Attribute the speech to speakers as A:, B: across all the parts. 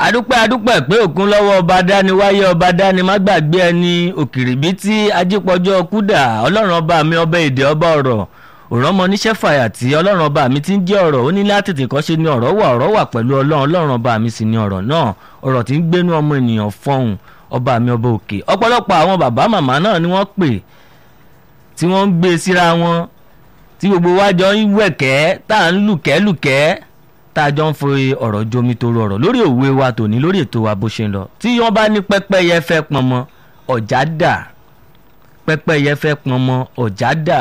A: adúpẹ́ adúpẹ́ pé òkun lọ́wọ́ ọba dání wáyé ọba dání má gbàgbé ẹni òkìrìbí tí ajípọ̀jọ́ kúdà ọlọ́run ọba mi ọba èdè ọba ọ̀rọ̀ òrọ́mọ níṣẹ́ fàyà tí ọlọ́run ọba mi ti ń jẹ́ ọ̀rọ̀ ó ní láti tètè kọ́ ṣe ni ọ̀rọ̀ wà ọ̀rọ̀ wà pẹ̀lú ọlọ́run ọlọ́run ọba mi sì ni ọ̀rọ̀ náà ọ̀rọ̀ tí ń gbénú ọmọ ènìyàn fọhùn ọba mi ọba òkè ọ̀pọ̀lọpọ̀ àwọn bàbá màmá náà ni wọ́n pè tí wọ́n ń gbé síra wọn tí gbogbo wa jọ ń wẹ̀kẹ́ tá à ń lùkẹ́lùkẹ́ tá a jọ ń fi ọ̀rọ̀ jomi toro ọ̀rọ̀ lórí òwe wa tòní lórí ètò wa bó ṣe ń lọ tí wọ́n bá ní pẹ́pẹ́yẹ fẹ́ pọnmọ ọ̀já dà pẹ́pẹ́yẹ fẹ́ pọnmọ ọ̀já dà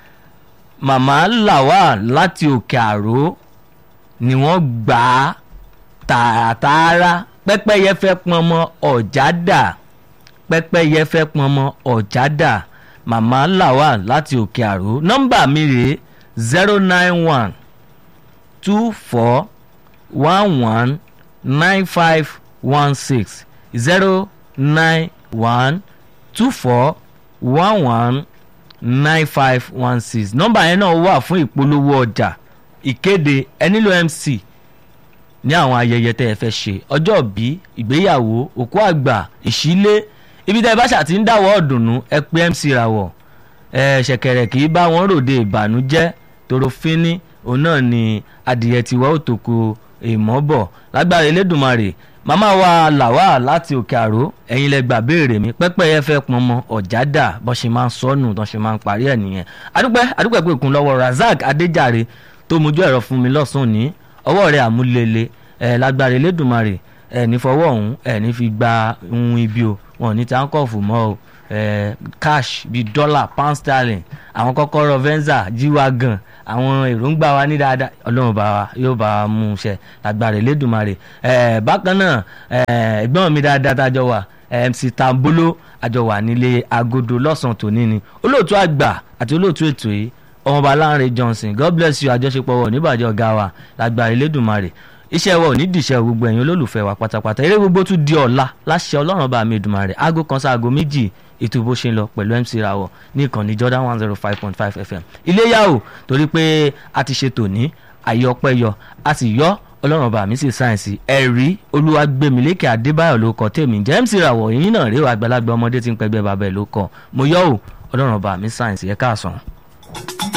A: màmá làwà láti òkè àró ni wọ́n gbà á tààràtààrà pẹ́pẹ́yẹ fẹ́ pọnmọ ọ̀já dà pẹ́pẹ́yẹ fẹ́ pọnmọ ọ̀já dà màmá làwà láti òkè àró nọ́mbà mi rèé zero nine one two four one one nine five one six zero nine one two four one one nine five one six nọ́mbà yẹn náà wà fún ìpolówó ọjà ìkéde ẹ nílò mc ní àwọn ayẹyẹ tẹ́ ẹ fẹ́ ṣe ọjọ́ bí ìgbéyàwó òkú àgbà ìṣílé ibi tẹ́ ẹ bá ṣàtì ń dáwọ́ ọ̀dùnnú ẹ pé mc ràwọ̀ ẹ ṣẹ̀kẹ̀rẹ̀ kì í bá wọn ròde ìbànújẹ́ torofínní òun náà ni adìyẹ tiwa ó tó ko èèmọ́ bọ̀ lágbára elédùnmarè màmá wa làwà láti òkè àró ẹ̀yin lẹ gbà béèrè mi pẹ́pẹ́yẹ fẹ́ pọn mọ ọ̀jádà bọ́n ṣe máa ń sọnù bọ́n ṣe máa ń parí ẹ̀ nìyẹn adúpẹ́ adúpẹ́ pé ìkun lọ́wọ́ razak adéjàre tó mojú ẹ̀rọ fún mi lọ́sùn ní ọwọ́ rẹ̀ àmúlélẹ̀ ẹ̀ lágbára elédùnmarè ẹ̀ ní fọwọ́ ọ̀hún ẹ̀ ní fi gba ohun ibi o wọn ò ní táǹkọ̀fù mọ́ o ẹ̀ cash bíi dọ́là pound sterling àwọn kọ́kọ́rọ́ venza jíwá gan àwọn èròǹgbà wa ní dáadáa ọlọ́run bá wa yóò bá wa mú un ṣe lágbára elédùnmarè ẹ̀ bákan náà ẹ̀ ẹ̀gbọ́n mi dáadáa tájọ wà mc tambolo àjọ wà nílé agodo lọ́sàn-án tòní ni olóòtú àgbà àti olóòtú ètò yìí ọmọọba Lánrè Johnson god bless you àjọṣepọ̀ wọ̀ níbàjẹ́ ọ̀gá wa lágbára elédùnmarè iṣẹ́ wa ò ní dìṣẹ́ gbogbo ẹ̀yin olólùfẹ́ wa pátápátá eré gbogbo tún di ọ̀la láṣẹ ọlọ́run bá mi Èdùmàrè aago kan sáago méjì ètò bó ṣe ń lọ pẹ̀lú MC Rawọ ní ìkànnì Jordan one zero five point five FM iléyà o torí pé a ti ṣe tòní àyè ọpẹ́ yọ a sì yọ ọlọ́run bá mi sì sáyẹ̀nsì ẹ̀rí olúwagbèmílékè adébáyọ̀ ló kọ tèmi jẹ́ MC Rawọ yín náà rí o àgbàlagbà ọmọdé tí ń pẹgbẹ́ bàbá ẹ̀ ló kọ mo yọ o ọlọ́run bá mi sáyẹ̀nsì ẹ̀ káàsán.